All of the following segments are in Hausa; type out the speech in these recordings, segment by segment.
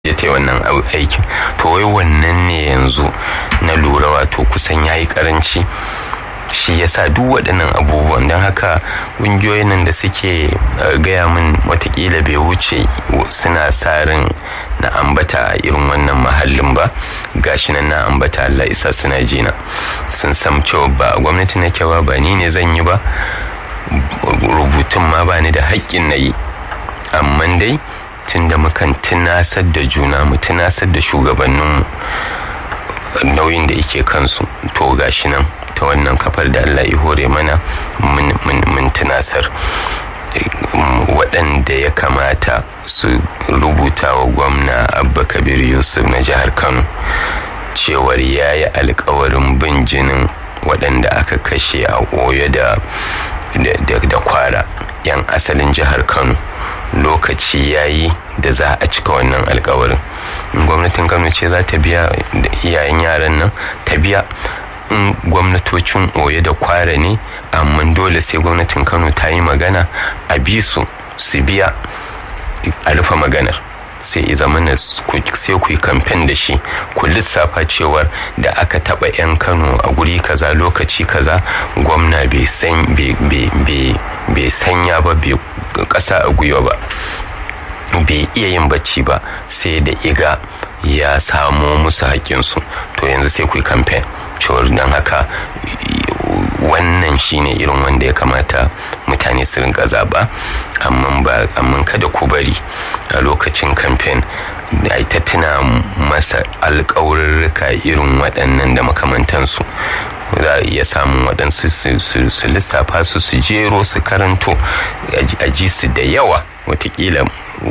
ya ta wannan aikin to wai wannan ne yanzu na lura wato kusan ya yi karanci shi ya sa duk waɗannan abubuwan don haka ƙungiyoyin nan da suke gaya min watakila bai wuce suna sa ran na ambata a irin wannan mahallin ba gashi nan na ambata Allah isa suna jina sun sam cewa ba gwamnati nake ba ba ni ne zan yi ba rubutun ma ba ni da haƙƙin na yi amma dai tun da mukan tunasar da juna mu tunasar da shugabanninmu nauyin da yake kansu to gashi nan ta wannan kafar da Allah ya hore mana mun tunasar waɗanda ya kamata su rubuta wa gwamna abba kabir yusuf na jihar kano cewar ya yi alkawarin bin jinin waɗanda aka kashe a oyo da da kwara 'yan asalin jihar kano lokaci ya yi da za a cika wannan alkawarin gwamnatin kano ce za ta biya iyayen yaran nan ta biya in gwamnatocin oye da kwara ne amma dole sai gwamnatin kano ta yi magana a bi su su biya a rufe maganar sai i zama sai ku yi kamfen da shi ku lissafa cewar da aka taba 'yan kano a guri kaza lokaci kaza gwamna bai sanya ba bai kasa a gwiwa ba bai iya yin bacci ba sai da iga ya samo musu haƙƙinsu to yanzu sai ku yi kamfen cewar don haka wannan shine irin wanda ya kamata mutane su rinka zaba amma kada ku bari a lokacin kamfen da ta tuna masa alkawarurruka irin waɗannan da makamantansu za a iya samun waɗansu su lissafa su su jero su karanto a ji su da yawa watakila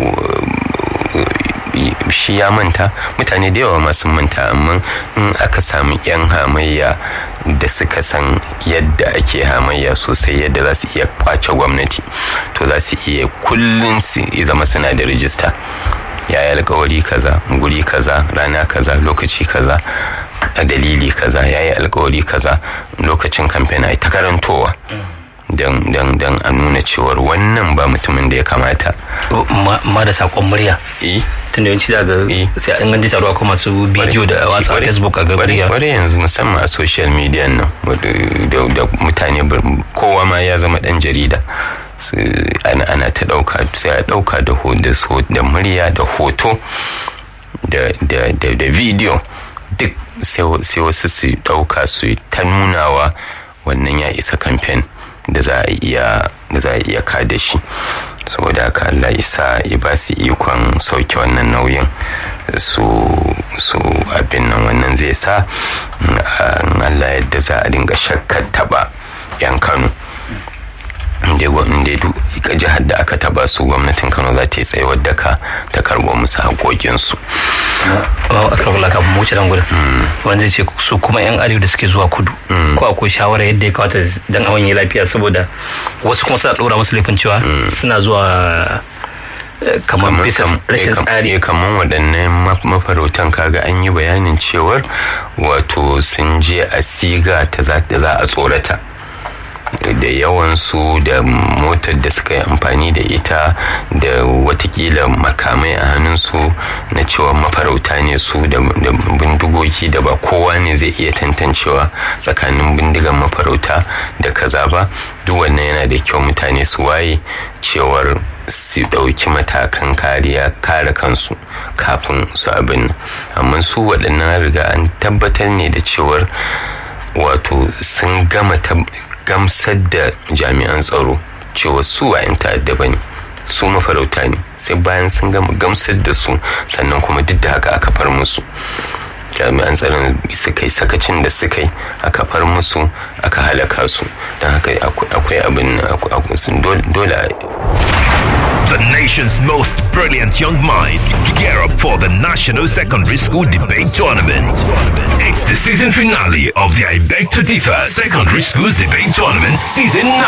shi ya manta mutane da yawa masu manta amma in aka samu 'yan hamayya da suka san yadda ake hamayya sosai yadda za su iya kwace gwamnati to za su iya kullum su zama suna da rijista ya yi alkawari kaza guri kaza rana kaza lokaci kaza a dalili kaza ya yi alkawari kaza lokacin kamfen a ta karantowa don a nuna cewar wannan ba mutumin da ya kamata ma da sakon murya tun da yawanci daga sai an ganji taruwa kuma masu bidiyo da watsa facebook a gabar ya bare yanzu musamman a social media nan da mutane kowa ma ya zama dan jarida ana ta dauka sai a dauka da murya da hoto da video duk sai wasu su dauka su ta nunawa wannan ya isa kamfen da za a iya da za a iya kada shi saboda haka Allah isa ya ba su ikon sauke wannan nauyin su su abin nan wannan zai sa Allah yadda za a dinga shakkar taba yan Kano inda duk jihar da aka taba su gwamnatin kano za ta yi tsayuwar da ka ta karbo musu haƙoƙinsu. a karbar laka mu wuce dan gudun wanda zai ce su kuma yan arewa da suke zuwa kudu ko akwai shawara yadda ya kawata dan awon yi lafiya saboda wasu kuma suna ɗora musu laifin cewa suna zuwa kamar bisa rashin tsari kamar waɗannan mafarautan kaga an yi bayanin cewar wato sun je a siga ta za a tsorata da yawansu da motar da suka yi amfani da ita da watakila makamai a hannunsu na cewa mafarauta ne su da bindigogi da ba kowa ne zai iya tantancewa tsakanin bindigan mafarauta da kaza ba duk wannan yana da kyau mutane su waye cewar su ɗauki matakan kariya kare kansu kafin su abin amma su waɗannan riga an tabbatar ne da cewar wato sun gama gamsar da jami'an tsaro cewa su wa 'yan ta'adda ba ne su mafarauta ne sai bayan sun gama gamsar da su sannan kuma duk da haka aka far musu jami'an tsaron suka yi sakacin da suka yi aka far musu aka halaka su don haka akwai abin dole The nation's most brilliant young minds gear up for the National Secondary School Debate Tournament. It's the season finale of the IBEC to Differ Secondary Schools Debate Tournament Season 9.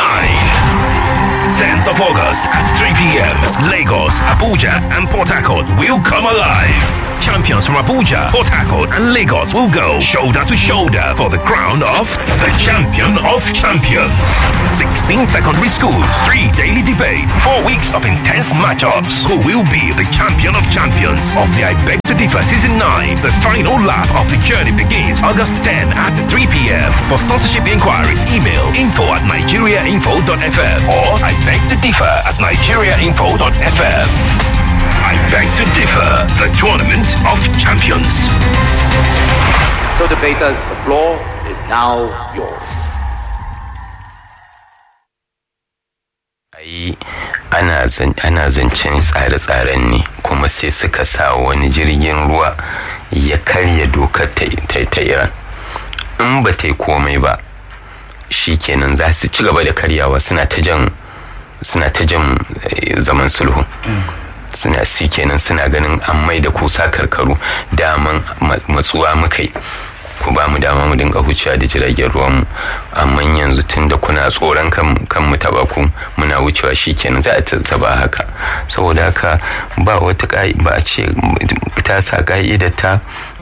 10th of August at 3 p.m. Lagos, Abuja, and Port Harcourt will come alive. champions from Abuja, Port Harcourt, and Lagos will go shoulder to shoulder for the crown of the champion of champions. 16 secondary schools, three daily debates, four weeks of intense matchups. Who will be the champion of champions of the I Beg to Differ Season 9? The final lap of the journey begins August 10 at 3 p.m. For sponsorship inquiries, email info at nigeriainfo.fm or I beg to differ at nigeriainfo.fm. I beg to differ, the tournament of champions. So, debaters, the floor is now yours. ai ana ana zancen tsare-tsaren ne kuma sai suka sa wani jirgin ruwa ya karya dokar ta iran in ba ta yi komai ba shi kenan za su ci gaba da karyawa suna ta jan suna ta jan zaman sulhu suna si kenan suna ganin an mai da kusa karkaru daman matsuwa muka yi ku ba mu dama mu dinga hucewa da jiragen ruwan mu amma yanzu tun da kuna tsoron kan mu taba ku muna wucewa shikenan za a taba haka saboda haka ba wata ba a ce ta sa ka'idar ta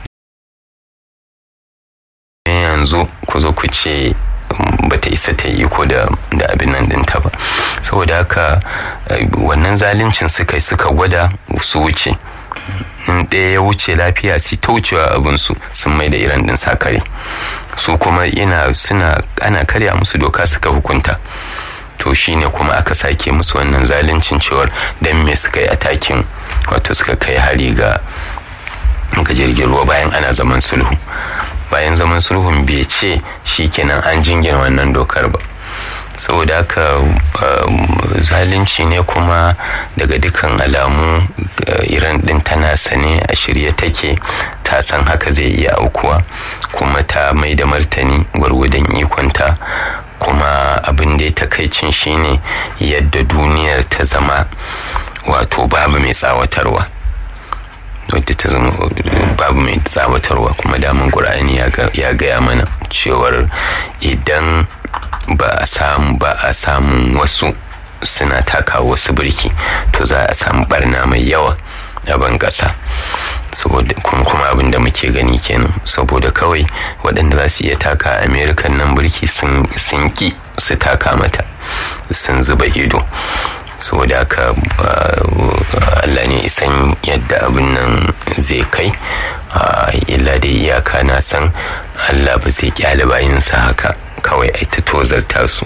yanzu ku zo ku ce ba ta isa ta yi ko da abin nan ɗinta ba saboda haka wannan zaluncin suka yi suka gwada su wuce in ɗaya ya wuce lafiya su ta wucewa abinsu sun mai da iran ɗin sakare su kuma ina suna ana karya musu doka suka hukunta to shine kuma aka sake musu wannan zaluncin cewar don me suka yi atakin wato suka kai hari ga ga jirgin ruwa bayan ana zaman sulhu bayan zaman sulhun bai ce shikenan an jingina wannan dokar ba saboda haka zalunci ne kuma daga dukkan alamu iran din tana sane a shirye take ta san haka zai iya aukuwa kuma ta mai da martani gwargwadon ikonta kuma abin da ya takaicin shine yadda duniyar ta zama wato babu mai tsawatarwa wadda ta zama babu mai tsawatarwa kuma damun ƙur'ani ya gaya mana cewar idan ba a samu ba a samun wasu suna taka wasu birki to za a samu barna mai yawa a ban ƙasa saboda kuma abin da muke gani kenan saboda kawai waɗanda za su iya taka amerikan nan birki sun ki su taka mata sun zuba ido saboda haka Allah ne isan yadda abin nan zai kai illa da iyaka na san Allah ba zai kyale bayinsa haka kawai ai ta tozarta su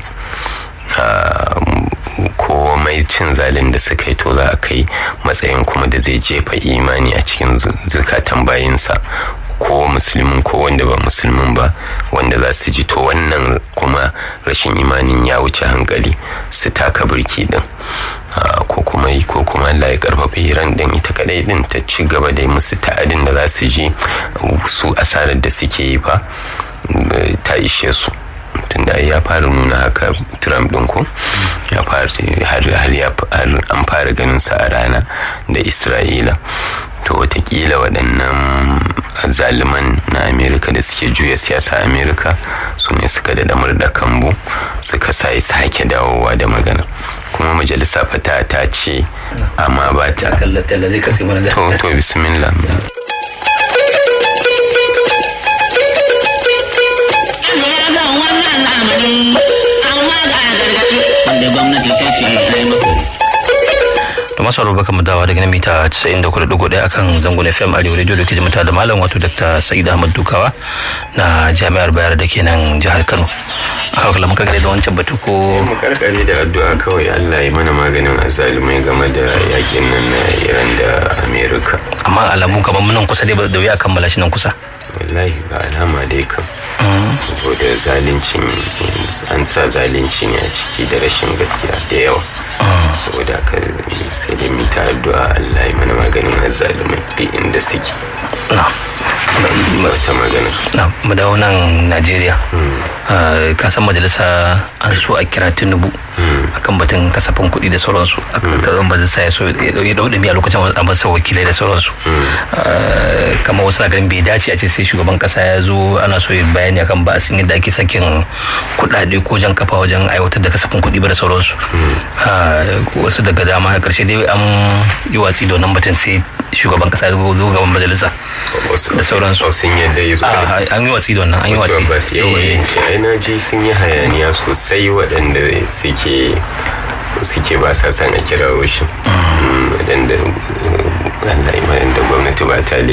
komai cin zalin da suka yi to za a kai matsayin kuma da zai jefa imani a cikin zukatan bayinsa ko musulmin ko wanda ba musulmin ba wanda za su ji to wannan kuma rashin imanin ya wuce hankali su taka birki din ko kuma yi ko kuma Allah ya karfafa iran din ita kadai din ta ci gaba da musu ta'adin da za su ji su asarar da suke yi fa ta ishe su tunda ya fara nuna haka trump din ko ya fara har an fara ganin sa a rana da isra'ila to watakila waɗannan zaliman na amerika da suke juya siyasa amerika su ne suka da damar da kambu suka sai sake dawowa da magana kuma majalisa fata ta ce amma ba ta to to bismillah wanda gwamnati ta ce ai da masu aroba kama dawa daga mita 94.1 akan zangon fm arewa radio da ke jimata da malam wato dr sa'id ahmad dukawa na jami'ar bayar da ke nan jihar kano a haka kala muka gare da wancan batu ko mu karkare da addu'a kawai allah ya mana maganin azalumai game da yakin nan na iran da america amma alamu kamar nan kusa dai da wuya kammala shi nan kusa wallahi ga alama dai kam saboda zalincin an sa zalunci ne a ciki da rashin gaskiya da yawa saboda haka sai da mita addu'a Allah ya mana maganin azzalumai duk inda suke ta magana na mu dawo nan Najeriya ka san majalisa an so a kira Tinubu akan batun kasafin kuɗi da sauransu akan taron majalisa ya so ya dau dumi a lokacin a masa wakilai da sauransu kamar wasu na ganin bai dace a ce sai shugaban kasa ya zo ana so yin bayani akan ba sun yadda ake sakin kuɗaɗe ko jan kafa wajen aiwatar da kasafin kuɗi ba da sauransu wasu daga dama a ƙarshe dai an yi watsi da wannan batun sai shugaban kasa zo gaban majalisa da sauransu sun yadda yi su an yi watsi da wannan an yi watsi ba su yawa yin shi ai na ji sun yi hayaniya sosai waɗanda suke suke ba sa san a kirawo shi waɗanda waɗanda gwamnati ba ta